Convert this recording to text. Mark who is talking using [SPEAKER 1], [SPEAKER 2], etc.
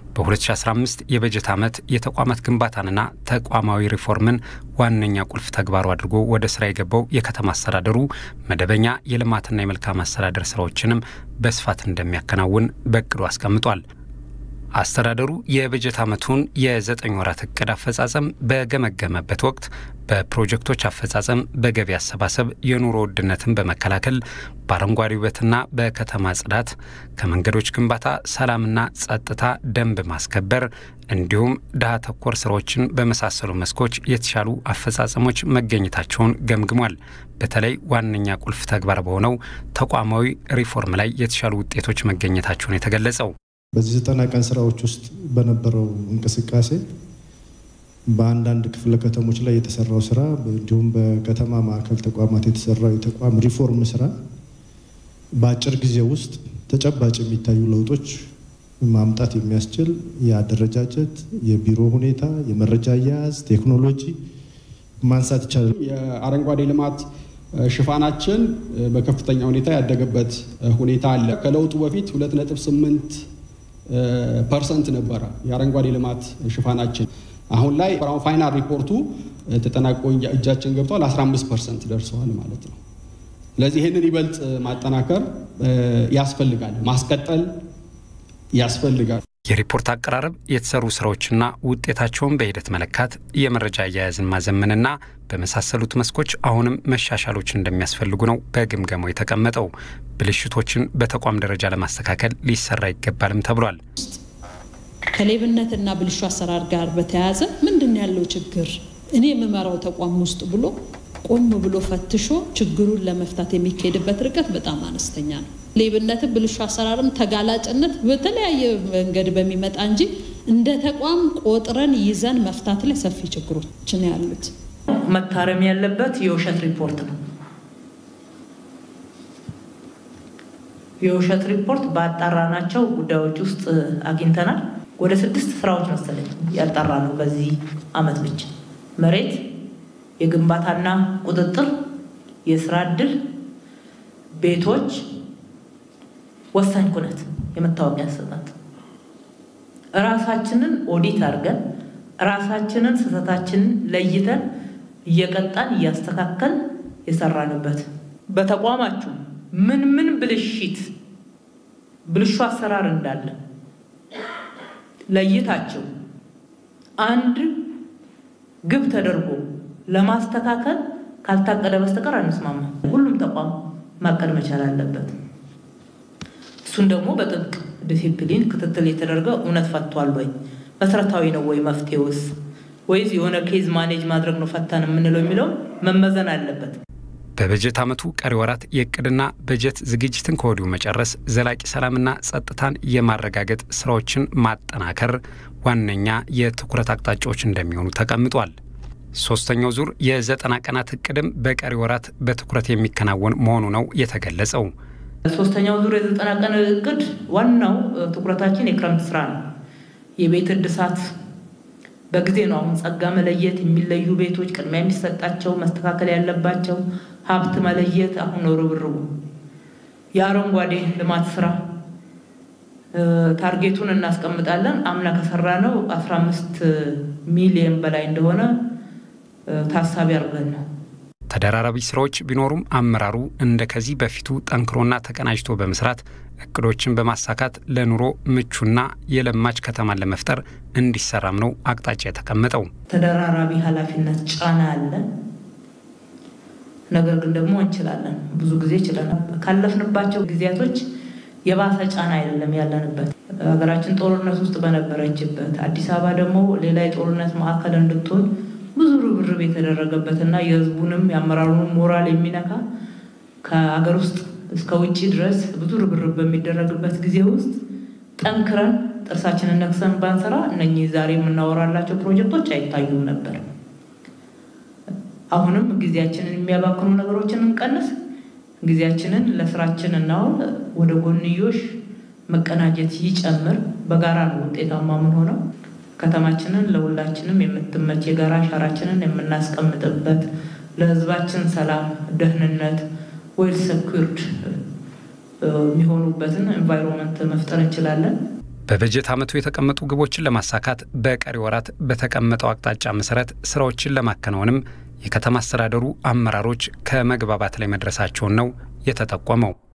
[SPEAKER 1] በ2015 የበጀት ዓመት የተቋማት ግንባታንና ተቋማዊ ሪፎርምን ዋነኛ ቁልፍ ተግባሩ አድርጎ ወደ ስራ የገባው የከተማ አስተዳደሩ መደበኛ የልማትና የመልካም አስተዳደር ስራዎችንም በስፋት እንደሚያከናውን በእቅዱ አስቀምጧል። አስተዳደሩ የበጀት ዓመቱን የዘጠኝ ወራት እቅድ አፈጻጸም በገመገመበት ወቅት በፕሮጀክቶች አፈጻጸም፣ በገቢ አሰባሰብ፣ የኑሮ ውድነትን በመከላከል በአረንጓዴ ውበትና በከተማ ጽዳት፣ ከመንገዶች ግንባታ፣ ሰላምና ጸጥታ፣ ደንብ ማስከበር እንዲሁም ድሃ ተኮር ስራዎችን በመሳሰሉ መስኮች የተሻሉ አፈጻጸሞች መገኘታቸውን ገምግሟል። በተለይ ዋነኛ ቁልፍ ተግባር በሆነው ተቋማዊ ሪፎርም ላይ የተሻሉ ውጤቶች መገኘታቸውን የተገለጸው
[SPEAKER 2] በዚህ ዘጠና ቀን ስራዎች ውስጥ በነበረው እንቅስቃሴ በአንዳንድ ክፍለ ከተሞች ላይ የተሰራው ስራ እንዲሁም በከተማ ማዕከል ተቋማት የተሰራው የተቋም ሪፎርም ስራ በአጭር ጊዜ ውስጥ ተጨባጭ የሚታዩ ለውጦች ማምጣት የሚያስችል የአደረጃጀት፣ የቢሮ ሁኔታ፣ የመረጃ አያያዝ፣ ቴክኖሎጂ ማንሳት ይቻላል።
[SPEAKER 3] የአረንጓዴ ልማት ሽፋናችን በከፍተኛ ሁኔታ ያደገበት ሁኔታ አለ። ከለውጡ በፊት 2.8 ፐርሰንት ነበረ የአረንጓዴ ልማት ሽፋናችን። አሁን ላይ ፋይናል ሪፖርቱ ተጠናቆ እጃችን ገብቷል። 15 ፐርሰንት ደርሰዋል ማለት ነው። ስለዚህ ይህንን ይበልጥ ማጠናከር ያስፈልጋል፣ ማስቀጠል ያስፈልጋል።
[SPEAKER 1] የሪፖርት አቀራረብ፣ የተሰሩ ስራዎችና ውጤታቸውን በሂደት መለካት፣ የመረጃ አያያዝን ማዘመንና በመሳሰሉት መስኮች አሁንም መሻሻሎች እንደሚያስፈልጉ ነው በግምገማው የተቀመጠው። ብልሽቶችን በተቋም ደረጃ ለማስተካከል ሊሰራ ይገባልም ተብሏል።
[SPEAKER 4] ከሌብነትና ብልሹ አሰራር ጋር በተያያዘ ምንድን ያለው ችግር እኔ የምመራው ተቋም ውስጥ ብሎ ቆም ብሎ ፈትሾ ችግሩን ለመፍታት የሚካሄድበት ርቀት በጣም አነስተኛ ነው። ሌብነትም ብልሹ አሰራርም ተጋላጭነት በተለያየ መንገድ በሚመጣ እንጂ እንደ ተቋም ቆጥረን ይዘን መፍታት ላይ ሰፊ ችግሮች ነው ያሉት።
[SPEAKER 5] መታረም ያለበት የውሸት ሪፖርት ነው። የውሸት ሪፖርት ባጣራናቸው ጉዳዮች ውስጥ አግኝተናል። ወደ ስድስት ስራዎች መሰለኝ ያጣራ ነው በዚህ አመት ብቻ መሬት፣ የግንባታና ቁጥጥር፣ የስራ እድል፣ ቤቶች፣ ወሳኝ ኩነት፣ የመታወቂያ አሰጣጥ እራሳችንን ኦዲት አድርገን እራሳችንን ስህተታችንን ለይተን እየቀጣን እያስተካከል የሰራንበት በተቋማችሁ ምን ምን ብልሽት ብልሹ አሰራር እንዳለ ለይታችሁ አንድ ግብ ተደርጎ ለማስተካከል ካልታቀደ በስተቀር አንስማማ። ሁሉም ተቋም ማቀድ መቻል አለበት። እሱን ደግሞ በጥብቅ ዲሲፕሊን ክትትል የተደረገ እውነት ፈቷል ወይ መሰረታዊ ነው ወይ መፍትሄውስ ወይስ የሆነ ኬዝ ማኔጅ ማድረግ ነው ፈታን የምንለው የሚለው መመዘን አለበት።
[SPEAKER 1] በበጀት ዓመቱ ቀሪ ወራት የእቅድና በጀት ዝግጅትን ከወዲሁ መጨረስ፣ ዘላቂ ሰላምና ጸጥታን የማረጋገጥ ስራዎችን ማጠናከር ዋነኛ የትኩረት አቅጣጫዎች እንደሚሆኑ ተቀምጧል። ሶስተኛው ዙር የዘጠና ቀናት እቅድም በቀሪ ወራት በትኩረት የሚከናወን መሆኑ ነው የተገለጸው።
[SPEAKER 5] ሶስተኛው ዙር የዘጠና ቀን እቅድ ዋናው ትኩረታችን የክረምት ስራ ነው። የቤት እድሳት በጊዜ ነው። አሁን ጸጋ መለየት፣ የሚለዩ ቤቶች ቅድሚያ የሚሰጣቸው መስተካከል ያለባቸው ሀብት መለየት አሁን ነው ርብርቡ። የአረንጓዴ ልማት ስራ ታርጌቱን እናስቀምጣለን። አምና ከሰራ ነው 15 ሚሊዮን በላይ እንደሆነ ታሳቢ አድርገን ነው።
[SPEAKER 1] ተደራራቢ ስራዎች ቢኖሩም አመራሩ እንደ ከዚህ በፊቱ ጠንክሮና ተቀናጅቶ በመስራት እቅዶችን በማሳካት ለኑሮ ምቹና የለማች ከተማን ለመፍጠር እንዲሰራም ነው አቅጣጫ የተቀመጠው።
[SPEAKER 5] ተደራራቢ ኃላፊነት ጫና አለ። ነገር ግን ደግሞ እንችላለን። ብዙ ጊዜ ችለናል። ካለፍንባቸው ጊዜያቶች የባሰ ጫና አይደለም ያለንበት። ሀገራችን ጦርነት ውስጥ በነበረችበት አዲስ አበባ ደግሞ ሌላ የጦርነት ማዕከል እንድትሆን ብዙ ርብርብ የተደረገበትና የሕዝቡንም የአመራሩንም ሞራል የሚነካ ከሀገር ውስጥ እስከ ውጭ ድረስ ብዙ ርብርብ በሚደረግበት ጊዜ ውስጥ ጠንክረን ጥርሳችንን ነክሰን ባንሰራ እነኚህ ዛሬ የምናወራላቸው ፕሮጀክቶች አይታዩም ነበር። አሁንም ጊዜያችንን የሚያባክኑ ነገሮችን እንቀንስ፣ ጊዜያችንን ለስራችን እናውል፣ ወደ ጎንዮሽ መቀናጀት ይጨምር። በጋራ ነው ውጤታማ ምን ሆነው ከተማችንን ለሁላችንም የምትመች የጋራ አሻራችንን የምናስቀምጥበት ለህዝባችን ሰላም፣ ደህንነት ዌል ሰኩርድ የሚሆኑበትን ኤንቫይሮንመንት መፍጠር እንችላለን።
[SPEAKER 1] በበጀት ዓመቱ የተቀመጡ ግቦችን ለማሳካት በቀሪ ወራት በተቀመጠው አቅጣጫ መሰረት ስራዎችን ለማከናወንም የከተማ አስተዳደሩ አመራሮች ከመግባባት ላይ መድረሳቸውን ነው የተጠቆመው።